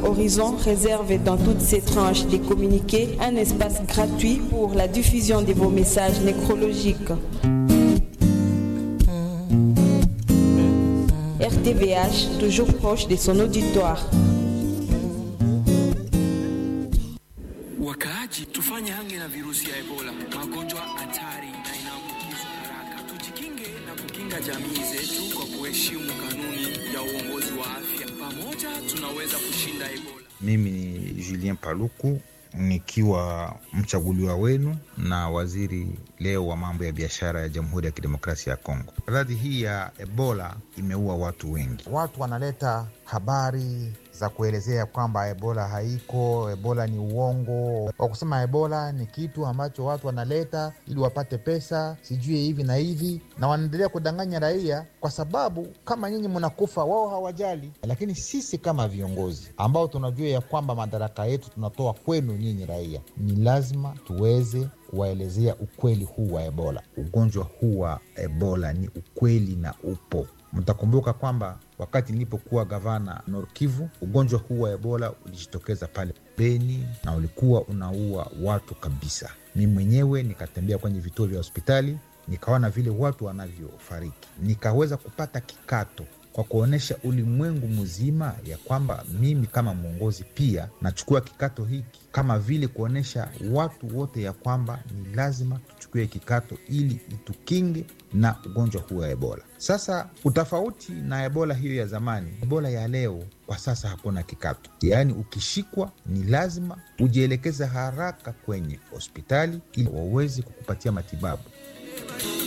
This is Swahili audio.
Horizon réserve dans toutes ses tranches des communiqués un espace gratuit pour la diffusion de vos messages nécrologiques. RTVH, toujours proche de son auditoire. Wakaaji, tufanye hange na virusi ya Ebola, magonjwa hatari na inaambukizwa haraka. Tujikinge na kukinga jamii zetu kwa kuheshimu kanuni ya uongozi wa afya. Pamoja tunaweza kushinda Ebola. Mimi ni Julien Paluku nikiwa mchaguliwa wenu na waziri leo wa mambo ya biashara ya Jamhuri ya Kidemokrasia ya Kongo. Maradhi hii ya Ebola imeua watu wengi. Watu wanaleta habari za kuelezea kwamba ebola haiko, ebola ni uongo, kwa kusema ebola ni kitu ambacho watu wanaleta ili wapate pesa, sijui hivi na hivi, na wanaendelea kudanganya raia, kwa sababu kama nyinyi mnakufa, wao hawajali. Lakini sisi kama viongozi ambao tunajua ya kwamba madaraka yetu tunatoa kwenu nyinyi raia, ni lazima tuweze kuwaelezea ukweli huu wa ebola. Ugonjwa huu wa Ebola ni ukweli na upo. Mtakumbuka kwamba wakati nilipokuwa gavana Norkivu, ugonjwa huu wa Ebola ulijitokeza pale Beni na ulikuwa unaua watu kabisa. Mi mwenyewe nikatembea kwenye vituo vya hospitali, nikaona vile watu wanavyofariki, nikaweza kupata kikato kwa kuonyesha ulimwengu mzima ya kwamba mimi kama mwongozi pia nachukua kikato hiki, kama vile kuonyesha watu wote ya kwamba ni lazima tuchukue kikato ili itukinge na ugonjwa huu wa Ebola. Sasa utofauti na Ebola hiyo ya zamani, Ebola ya leo kwa sasa hakuna kikato, yaani ukishikwa ni lazima ujielekeze haraka kwenye hospitali ili waweze kukupatia matibabu.